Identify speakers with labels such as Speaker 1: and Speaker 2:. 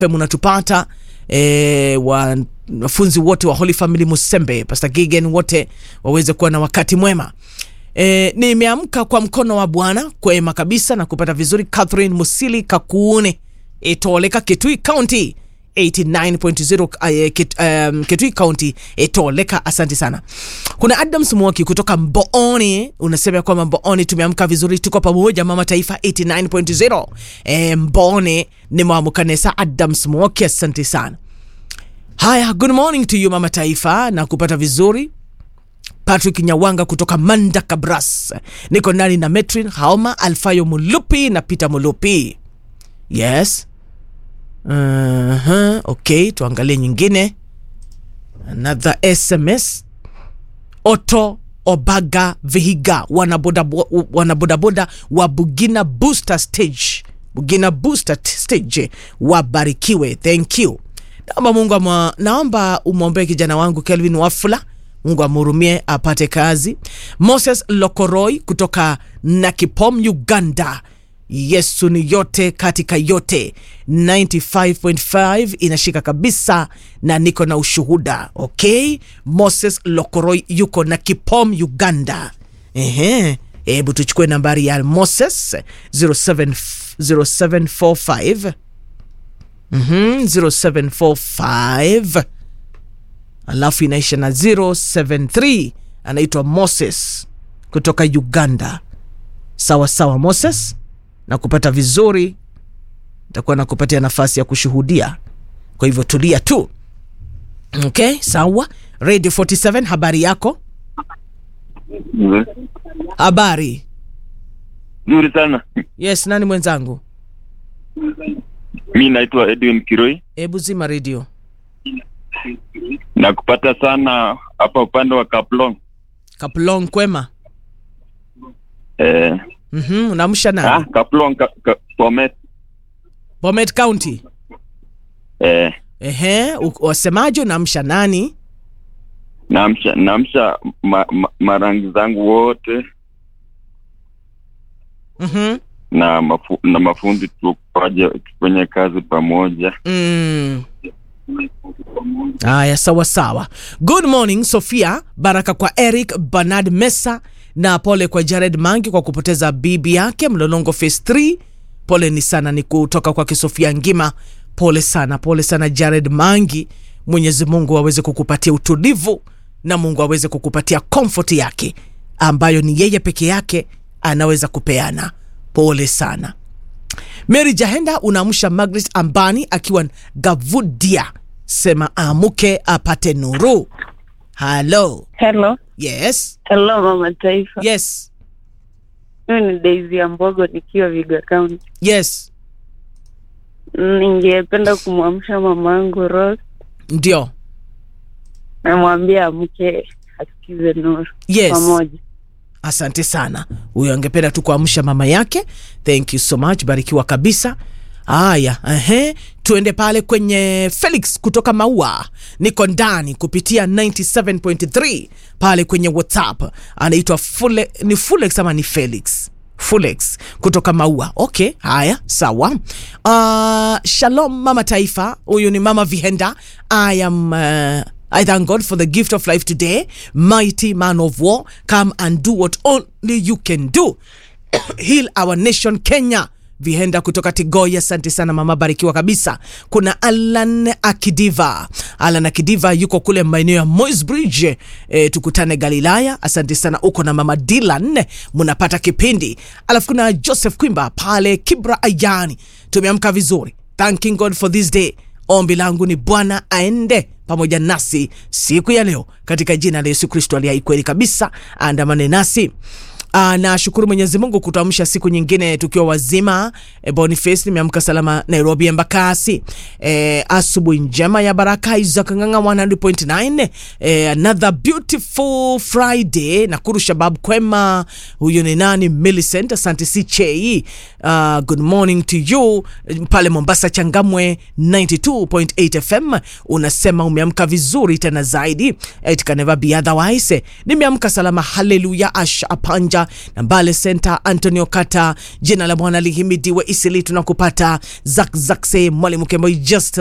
Speaker 1: mnatupata e, wanafunzi wote wa Holy Family Musembe, Pastor Gigen wote waweze kuwa na wakati mwema. E, nimeamka kwa mkono wa Bwana kwema kabisa na kupata vizuri. Catherine Musili Kakuune Etoleka Kitui County 89.0 uh, Kit, um, Kitui County Etoleka, asante sana. Kuna Adams Mwoki kutoka Mbooni unasema kwamba Mbooni tumeamka vizuri, tuko pamoja mama taifa 89.0 e, Mbooni ni mwamukanesa Adams Mwoki, asante sana. Haya, good morning to you mama taifa na kupata vizuri Patrick Nyawanga kutoka Manda Kabras, niko ndani na Metrin Haoma Alfayo Mulupi na Peter Mulupi. Yes. Uh-huh. Okay, tuangalie nyingine. Another SMS. Otto Obaga Vihiga wanabodaboda wana wa Bugina Booster Stage, Bugina Booster Stage wabarikiwe, thank you. Naomba Mungu ama, naomba umwombee kijana wangu Kelvin Wafula Mungu amhurumie apate kazi. Moses Lokoroi kutoka Nakipom, Uganda. Yesu ni yote katika yote. 95.5 inashika kabisa na niko na ushuhuda. Okay, Moses Lokoroi yuko Nakipom, Uganda. Ehe, hebu tuchukue nambari ya Moses 07 0745 mhm 0745 alafu inaisha na 073 anaitwa Moses kutoka Uganda. Sawa sawa, Moses, na kupata vizuri, nitakuwa nakupatia nafasi ya kushuhudia, kwa hivyo tulia tu. Okay, sawa. Radio 47, habari yako?
Speaker 2: Mm.
Speaker 1: Habari.
Speaker 2: Nzuri sana.
Speaker 1: Yes, nani mwenzangu?
Speaker 2: Mi naitwa Edwin Kiroi
Speaker 1: Hebu zima radio.
Speaker 2: na kupata sana hapa upande wa Kaplong.
Speaker 1: Kaplong, kwema?
Speaker 2: Eh,
Speaker 1: Mhm, unamsha
Speaker 2: ah,
Speaker 1: nani?
Speaker 2: Kaplong ka, ka, Bomet.
Speaker 1: Bomet County.
Speaker 2: Eh,
Speaker 1: Ehe, u- wasemaje? Unamsha nani?
Speaker 2: naamsha naamsha ma, ma, marangi zangu wote
Speaker 1: Mhm.
Speaker 2: na mafu, na mafundi tupaje tufanye kazi pamoja.
Speaker 1: Mm. Haya, sawa sawa. Good morning Sofia, baraka kwa Eric Bernard Mesa na pole kwa Jared Mangi kwa kupoteza bibi yake Mlolongo phase 3. Pole ni sana, ni kutoka kwake Sofia Ngima. Pole sana, pole sana Jared Mangi. Mwenyezi Mungu aweze kukupatia utulivu na Mungu aweze kukupatia comfort yake ambayo ni yeye peke yake anaweza kupeana. Pole sana. Mary Jahenda unaamsha Margaret Ambani akiwa Gavudia, sema amuke apate nuru. Halo,
Speaker 3: Hello,
Speaker 1: yes,
Speaker 3: hello mama taifa.
Speaker 1: yes,
Speaker 3: Mimi ni Daisy ya Mbogo nikiwa Viga County.
Speaker 1: yes,
Speaker 3: Ningependa kumwamsha mamangu Rose,
Speaker 1: ndio,
Speaker 3: namwambia amke asikize nuru
Speaker 1: yes.
Speaker 3: pamoja.
Speaker 1: Asante sana. Huyo angependa tu kuamsha mama yake. Thank you so much, barikiwa kabisa. Haya, ehe, tuende pale kwenye Felix kutoka Maua, niko ndani kupitia 97.3 pale kwenye WhatsApp, anaitwa Fule, ni Fulex ama ni Felix? Fulex kutoka Maua. Okay, haya sawa. Uh, shalom mama taifa, huyu ni mama Vihenda. I am uh, I thank God for the gift of life today. Mighty man of war, come and do what only you can do. Heal our nation Kenya. Vihenda kutoka Tigoya, asante sana mama, barikiwa kabisa. Kuna Alan Akidiva, Alan Akidiva yuko kule maeneo ya Moi's Bridge. E, tukutane Galilaya, asante sana. Uko na mama Dylan, munapata kipindi. Alafu kuna Joseph Kwimba pale Kibra Ayani, tumeamka vizuri, thanking God for this day. Ombi langu ni Bwana aende pamoja nasi siku ya leo katika jina la Yesu Kristo aliye hai kweli kabisa, andamane nasi. Uh, nashukuru Mwenyezi Mungu kutuamsha siku nyingine tukiwa wazima. E, Boniface nimeamka salama Nairobi Embakasi. E, asubuhi njema ya baraka Isaac Nganga 100.9. E, another beautiful Friday. Nakuru Shabab kwema. Huyu ni nani? Millicent, asante CHE. Uh, good morning to you pale Mombasa Changamwe 92.8 FM. Unasema umeamka vizuri tena zaidi. It can never be otherwise. Nimeamka salama, haleluya. Asha Apanja center na mbale center antonio kata jina la bwana lihimidiwe isili tunakupata zakzakse mwalimu kemboi just